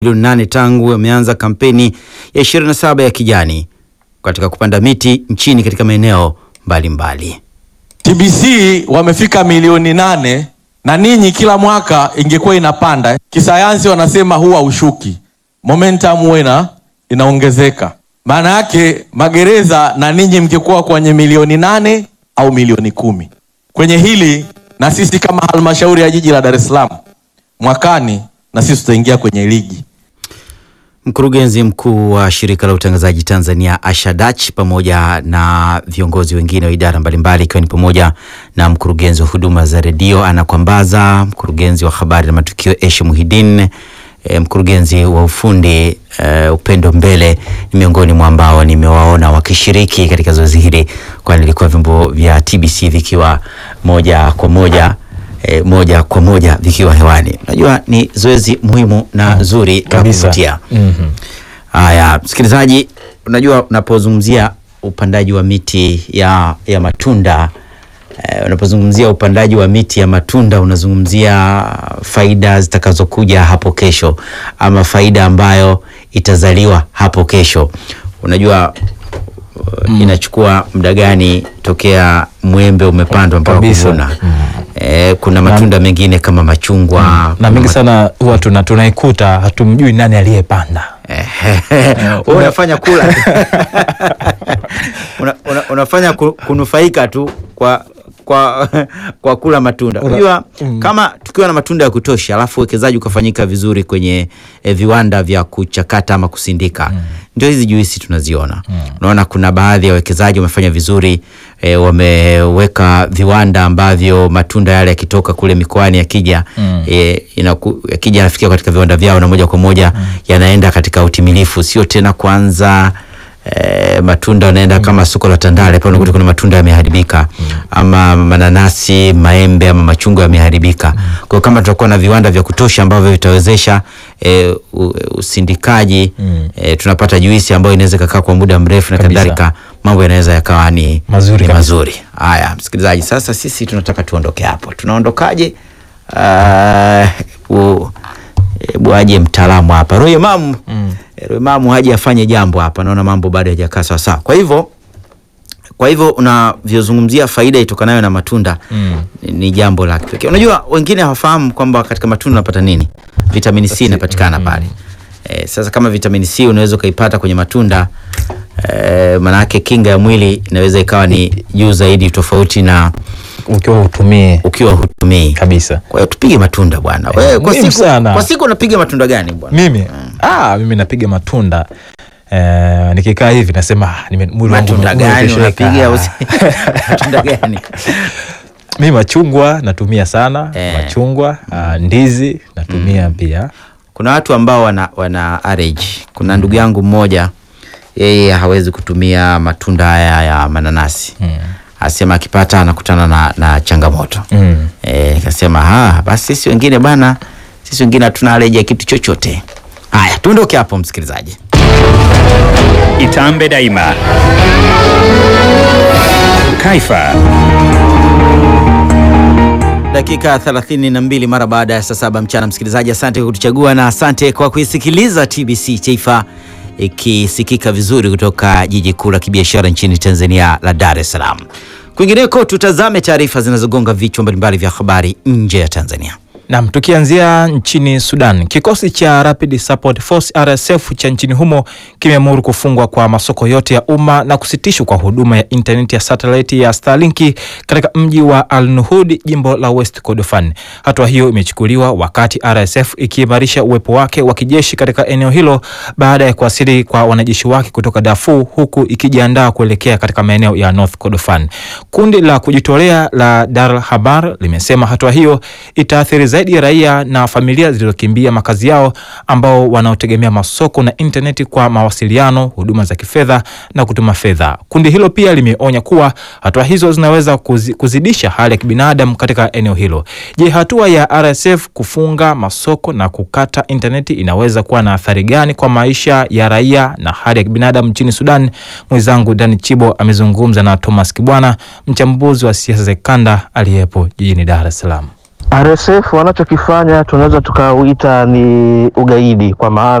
milioni nane tangu wameanza kampeni ya 27 ya kijani katika kupanda miti nchini katika maeneo mbalimbali. TBC wamefika milioni nane na ninyi kila mwaka ingekuwa inapanda. Kisayansi wanasema huwa ushuki, momentum huwa ina inaongezeka. Maana yake magereza na ninyi mngekuwa kwenye milioni nane au milioni kumi kwenye hili, na sisi kama halmashauri ya jiji la Dar es Salaam mwakani, na sisi tutaingia kwenye ligi. Mkurugenzi mkuu wa shirika la utangazaji Tanzania Asha Dach pamoja na viongozi wengine wa idara mbalimbali ikiwa ni pamoja na mkurugenzi wa huduma za redio Ana Kwambaza, mkurugenzi wa habari na matukio Eshe Muhidin, e, mkurugenzi wa ufundi e, Upendo Mbele ni miongoni mwa ambao nimewaona wakishiriki katika zoezi hili, kwani ilikuwa vyombo vya TBC vikiwa moja kwa moja E, moja kwa moja vikiwa hewani. Unajua ni zoezi muhimu na zuri la Kabisa. kuvutia. Mhm. Haya, msikilizaji, unajua unapozungumzia upandaji wa miti ya, ya matunda eh, unapozungumzia upandaji wa miti ya matunda unazungumzia faida zitakazokuja hapo kesho ama faida ambayo itazaliwa hapo kesho. Unajua uh, inachukua muda gani tokea mwembe umepandwa mpaka Kabisa. kuvuna? Eh, kuna matunda mengine kama machungwa na kuna mingi ma- sana huwa tuna, tunaikuta hatumjui nani aliyepanda. Wewe unafanya kula una, una, unafanya ku- kunufaika tu kwa kwa kwa kula matunda. Una- Unajua mm. kama tukiwa na matunda ya kutosha, alafu uwekezaji ukafanyika vizuri kwenye eh, viwanda vya kuchakata ama kusindika, ndio hizi juisi tunaziona. Unaona kuna baadhi ya wawekezaji wamefanya vizuri eh, wameweka viwanda ambavyo matunda yale yakitoka kule mikoani yakija Mm. eh, inaku, yakija yanafikia katika viwanda vyao na moja kwa moja yanaenda katika utimilifu, sio tena kwanza eh, matunda yanaenda kama soko la Tandale pale unakuta kuna matunda yameharibika ama mananasi, maembe ama machungwa yameharibika. Kwa hiyo kama tutakuwa na viwanda vya kutosha ambavyo vitawezesha eh, u- usindikaji Mm. eh, tunapata juisi ambayo inaweza ikakaa kwa muda mrefu na Kabisa. kadhalika, mambo yanaweza yakawa ni Mazuri ni kabisa. mazuri. Haya, msikilizaji, sasa sisi tunataka tuondoke hapo. Tunaondokaje? Uh, u- hebu aje mtaalamu hapa Roy Mamu Mm. Roy Mamu haje afanye jambo hapa, naona mambo bado hayajakaa sawa sawa. Kwa hivyo kwa hivyo unavyozungumzia faida itokanayo na matunda Mm. ni, ni jambo la kipekee. Unajua wengine hawafahamu kwamba katika matunda unapata nini? Vitamini C inapatikana pale. Eh, sasa kama vitamini C unaweza ukaipata kwenye matunda eh, manake kinga ya mwili inaweza ikawa ni juu zaidi tofauti na Ukiwa utumie ukiwa hutumii. kabisa. Kwa hiyo tupige matunda bwana. Wewe kwa muhimu siku sana. kwa siku unapiga matunda gani bwana? Mimi ah, mimi napiga matunda eh, nikikaa hivi nasema ah, nime- mwili wangu Matunda ume- gani umetosheka. unapiga? usi- Matunda gani? Mimi machungwa natumia sana Eh. machungwa ah, ndizi natumia pia Kuna watu ambao wana, wana allergy. Kuna ndugu yangu mmoja yeye hawezi kutumia matunda haya ya mananasi Mm. asema akipata anakutana na, na changamoto Mm. Eh, nikasema ha, basi sisi wengine bana, sisi wengine hatuna allergy ya kitu chochote. Haya, tuondoke hapo msikilizaji. Itambe Daima. Kaifa. Dakika 32 mara baada ya saa saba mchana, msikilizaji, asante kwa kutuchagua na asante kwa kuisikiliza TBC Taifa ikisikika vizuri kutoka jiji kuu la kibiashara nchini Tanzania la Dar es Salaam. Kwingineko, tutazame taarifa zinazogonga vichwa mbalimbali vya habari nje ya Tanzania. Nam, tukianzia nchini Sudan, kikosi cha Rapid Support Force RSF cha nchini humo kimeamuru kufungwa kwa masoko yote ya umma na kusitishwa kwa huduma ya intaneti ya satellite ya Starlink katika mji wa Al Nuhud, jimbo la West Kordofan. Hatua hiyo imechukuliwa wakati RSF ikiimarisha uwepo wake wa kijeshi katika eneo hilo baada ya kuwasili kwa wanajeshi wake kutoka Darfur, huku ikijiandaa kuelekea katika maeneo ya North Kordofan. Kundi la kujitolea la Dar Habar limesema hatua hiyo itaathiri zaidi raia na familia zilizokimbia makazi yao ambao wanaotegemea masoko na intaneti kwa mawasiliano, huduma za kifedha na kutuma fedha. Kundi hilo pia limeonya kuwa hatua hizo zinaweza kuzi, kuzidisha hali ya kibinadamu katika eneo hilo. Je, hatua ya RSF kufunga masoko na kukata intaneti inaweza kuwa na athari gani kwa maisha ya raia na hali ya kibinadamu nchini Sudan? Mwenzangu Dani Chibo amezungumza na Thomas Kibwana, mchambuzi wa siasa za kikanda aliyepo jijini Dar es Salaam. RSF wanachokifanya tunaweza tukauita ni ugaidi, kwa maana